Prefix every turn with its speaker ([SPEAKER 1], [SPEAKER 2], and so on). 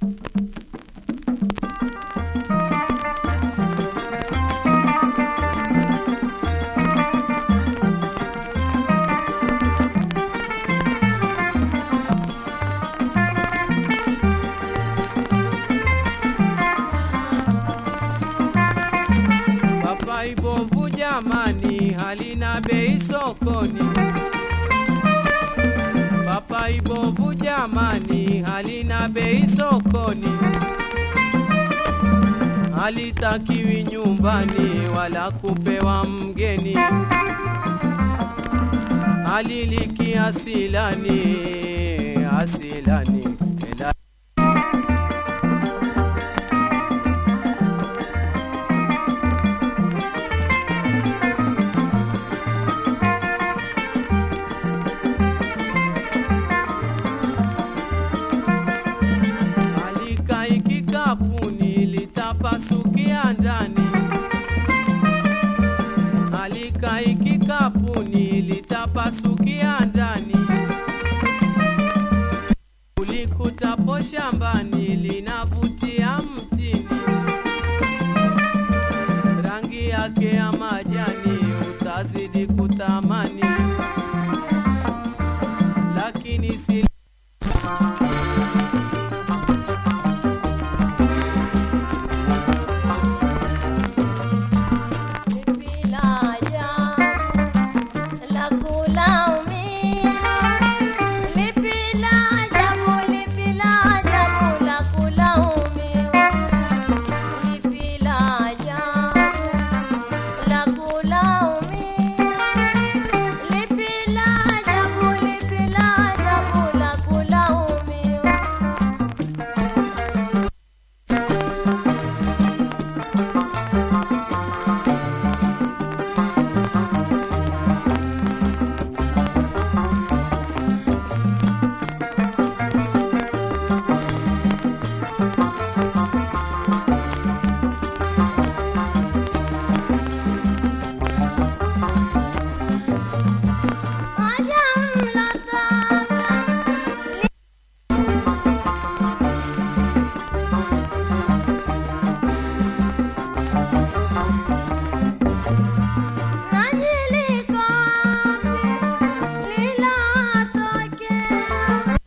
[SPEAKER 1] Papai bovu jamani, halina bei sokoni. Papai bovu jamani, halina bei sokoni. Halitakiwi nyumbani wala kupewa mgeni. Haliliki asilani, asilani. Ela Alikai kikapuni litapasukia ndani, alikai kikapuni litapasukia ndani, ulikutapo shambani li